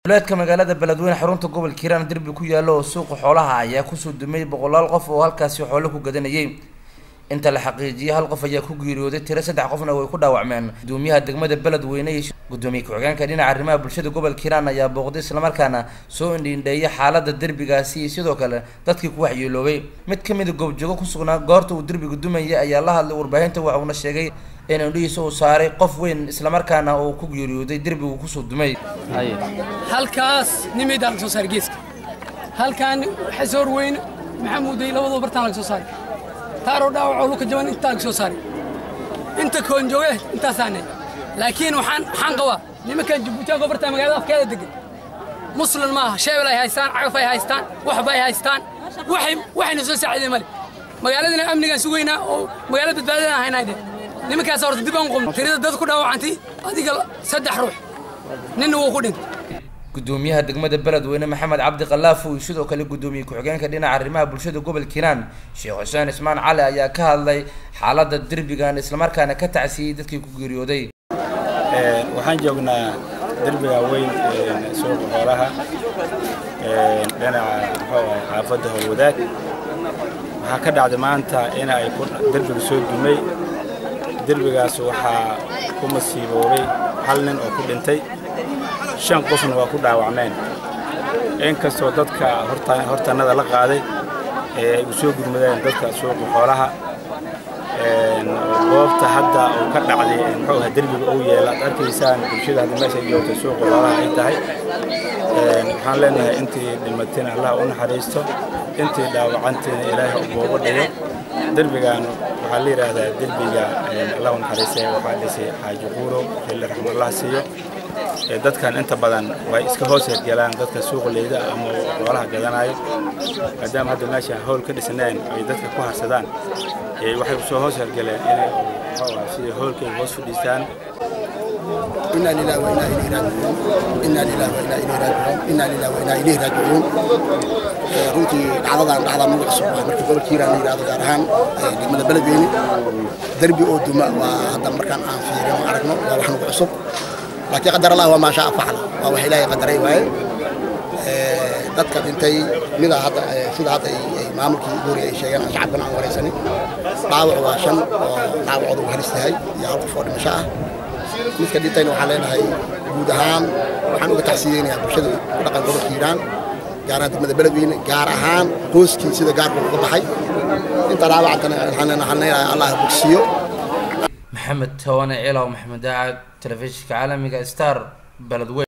duleedka magaalada beledweyne xarunta gobolka hiiraan derbi ku yaalla oo suuqa xoolaha ayaa kusoo dumay boqolaal qof oo halkaasi xoolo ku gadanayay inta la xaqiijiyay hal qof ayaa ku geeriyooday tiro saddex qofna way ku dhaawacmeen gudoomiyaha degmada beledweyne iyo gudoomiye ku-xigeenka dhinaca arrimaha bulshada gobolka hiiraan ayaa booqday islamarkaana soo indhiindheeyay xaalada derbigaasi iyo sidoo kale dadkii ku waxyeeloobay mid ka mida goobjoogo ku sugnaa goorta uu derbiga dumayay ayaa la hadlay warbaahinta waxuuna sheegay in indhihiisa uu saaray qof weyn islamarkaana uu ku geeriyooday derbigu kusoo dumay halkaas nimidaan laga soo saaray geeska halkaan xasoor weyne maxamuuday labadoo bartaan laga soo saaray taaroo dhaawacoo luka jaban intaa laga soo saaray inta koonjooge intaasaane laakiin waxaan waxaan qabaa nimankan jabuutiyaanko bartaa magaalada afkeeda degan muslim maaha sheebel ay haystaan cagaf ay haystaan waxba ay haystaan waxay waxayna soo saacideen male magaaladana amnigaan sugaynaa oo magaalada badbaadadaan haynaa de nimankaas horta dib aan qubno tirada dad ku dhaawacantay adiga saddex ruux ninna wuu ku dhintay gudoomiyaha degmada beledweyne maxamed cabdi kalaafu iyo sidoo kale gudoomiye ku-xigeenka dhinaca arrimaha bulshada gobolka hiiraan sheekh xuseen ismaan cali ayaa ka hadlay xaalada derbigan islamarkaana ka tacsiyey dadkii ku geeriyooday waxaan joognaa derbiga weyn suuqa xoolaha dhinaca muxuu ahay xaafadda howlwadaag waxaa ka dhacday maanta in ay derbiga soo dumay derbigaas waxaa ku masiiboobay hal nin oo ku dhintay shan qofna waa ku dhaawacmeen inkastoo dadka hortannada la qaaday ee ay u soo gurmadeen dadka suuqa xoolaha goobta hadda uu ka dhacday muxuu ahaa derbiga uu yeela ad arkaysaan bulshada hadda meesha joogta suuqa xoolaha ay tahay waxaan leenahay intii dhimatina allah u naxariisto intii dhaawacantiina ilaahay booba dhigo derbigan waxaa la yidhaahdaa derbiga allah u naxariistay waxaa dhisay xaaji quuro xilli raxmallah siiyo dadkan inta badan way iska hoos hergelaan dadka suuqleyda ama xoolaha gadanayo maadaama hadda meesha howl ka dhisneen ay dadka ku harsadaan waxay usoo hoos hergeleen inay sida howlkay hoos fadhiistaan إنا لله وإنا إليه راجعون إنا لله وإنا إليه راجعون إنا لله وإنا إليه راجعون runtii dhacdadan dhacda nagu cusub waa markii gobolka hiiraan la yidhahdo gaar ahaan degmada beledweyne derbi oo duma waa hadda markaan aan fiirino aragno waa wax nagu cusub laakiin qadar allah waa maashaa facla waa wax ilaahay qadaray waaye dadka dhintay mida hadda sida hadda maamulkii goori ay sheegeen aan shacabkan aan waraysanin dhaawac waa shan oo dhaawacooda uu halis tahay iyo hal qof oo dhimasho ah midka dhintayna waxaan leenahay guud ahaan waxaan uga tacsiyeynayaa bulshada ku dhaqan gobolka hiiraan gaar ahaan degmada beledweyne gaar ahaan qoyskii sida gaarka uga baxay inta dhaawacantana waxaan leenahay allah bogsiyo maxamed tawane cilaw maxamed daacad telefishinka caalamiga star beledweyne